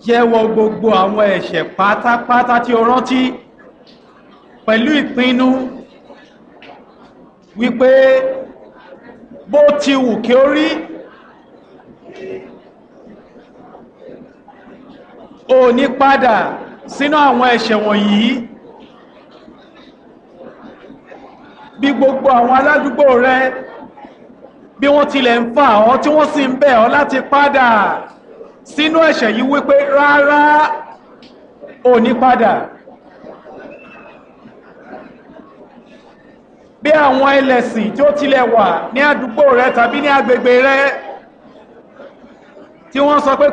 jẹ́wọ́ gbogbo àwọn ẹ̀ṣẹ̀ pátápátá tí o rántí pẹ̀lú ìpinnu wípé bó ti wù kí ó rí o ní padà sínú àwọn ẹ̀ṣẹ̀ wọ̀nyí bí gbogbo àwọn aládùúgbò rẹ bí wọ́n tilẹ̀ ń fà ọ́ tí wọ́n sì ń bẹ̀ ọ́ láti padà sínú ẹ̀ṣẹ̀ yìí wípé rárá ò ní padà bí àwọn ẹlẹ́sìn tí ó tilẹ̀ wà ní àdúgbò rẹ tàbí ní agbègbè rẹ tí wọ́n sọ pé